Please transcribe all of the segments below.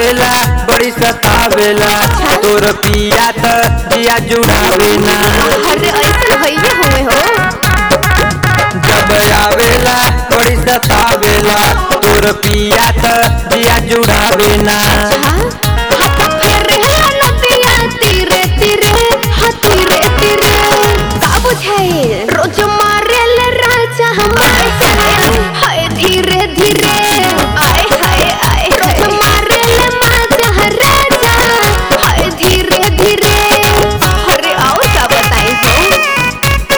आवेला बड़ी सतावेला तोर पिया त जिया जुड़ावे ना अरे ऐसा भइले हुए हो जब आवेला बड़ी सतावेला तोर पिया त जिया जुड़ावे ना हाँ हाँ तो फिर है नदिया तीरे तीरे हाँ तीरे तीरे का बुझाए रोज मारेल राजा हमारे हाय धीरे धीरे आए हाय आए रोज मारेल माजा राजा हाय धीरे धीरे अरे आओ क्या बताई तो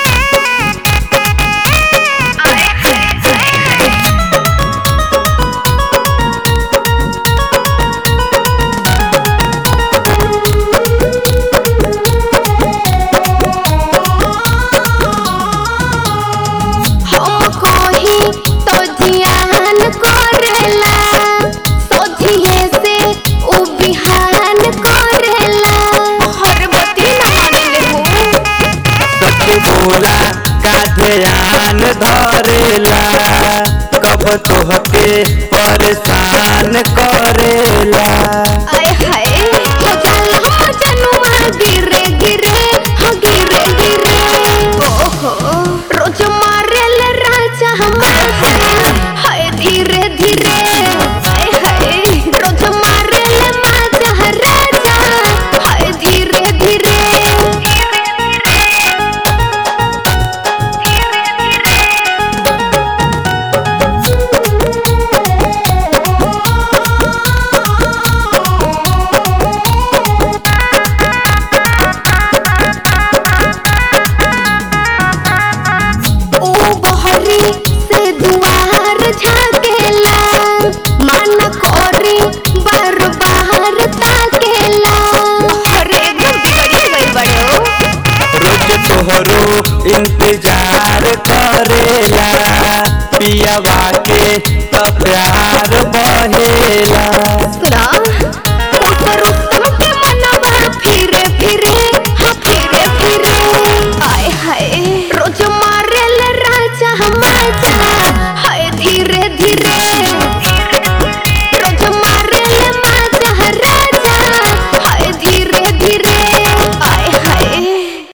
हम कोही तो जियान करेला सोझिए से उ बिहान करेला हर बती न मानेले हो सच बोला का ध्यान धरेला कब तोहके परेशान करेला आय हाय हो जाला हो जनुआ गिरे गिरे हो गिरे गिरे ओहो रोज मारेल राजा हमारे हाय धीरे धीरे आय हाय रोज मारेल माजा राजा हाय धीरे धीरे ओ बहरी से दुआर झाकेला मन कोरी बार बाहर ताकेला अरे एकदम बिगड़ी गई बड़ो रोज तोहरो इंतजार करेला पियावा के त प्यार बहेला